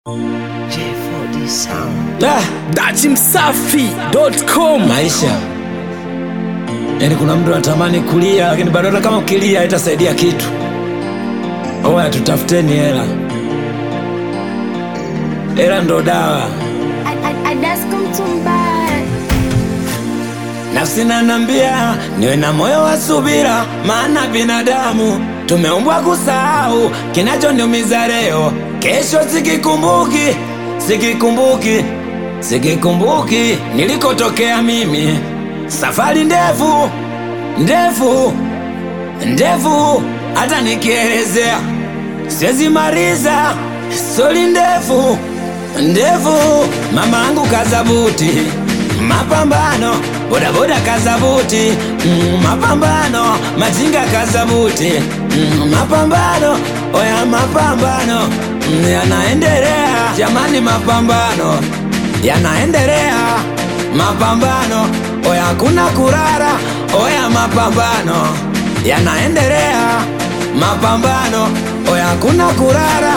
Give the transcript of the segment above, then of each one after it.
J4D Sound. Ah, datimsafi.com maisha yaani kuna mtu anatamani kulia lakini bado hata kama ukilia itasaidia kitu oya tutafuteni hela hela ndo dawa Adasko Mtumbai. nafsi nanambia niwe na moyo wa subira maana binadamu tumeumbwa kusahau kinachoniumiza leo kesho sikikumbuki sikikumbuki sikikumbuki nilikotokea mimi safari ndefu ndefu ndefu hata nikielezea siwezi maliza stori ndefu ndefu mama angu kazabuti mapambano bodaboda kazabuti mm, mapambano majinga kazabuti mm, mapambano oya mapambano mm, yanaendelea jamani mapambano yanaendelea mapambano oya kuna kurara oya mapambano yanaendelea mapambano oya kuna kurara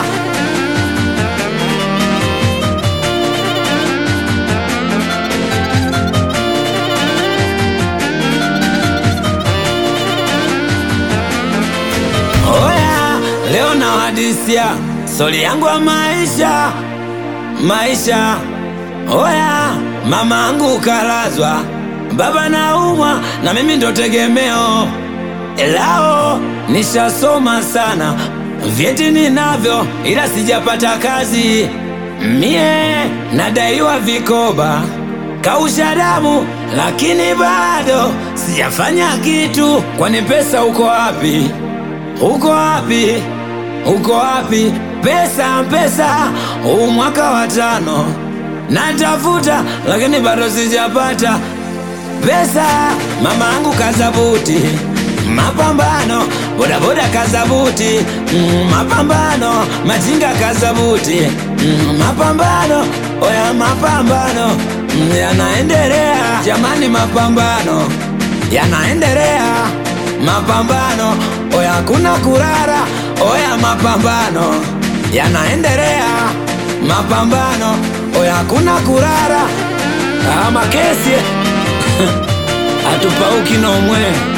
Oya, leo na hadisia stori yangu ya maisha maisha. Oya, mama angu kalazwa, baba naumwa, na mimi ndo tegemeo lao. Nishasoma sana, vyeti ninavyo, ila sijapata kazi. Mie nadaiwa vikoba, kausha damu, lakini bado sijafanya kitu. Kwani pesa uko wapi? Uko wapi? Uko wapi? Pesa, pesa, huu mwaka wa tano natafuta, lakini bado sijapata pesa. Mama angu kazabuti, mapambano, bodaboda kazabuti, mm, mapambano, majinga kazabuti, mm, mapambano, oya mapambano, mm, yanaendelea jamani, mapambano yanaendelea mapambano oya kuna kurara oya mapambano yanaendelea mapambano oya kuna kurara ama kesi hatupauki nomwe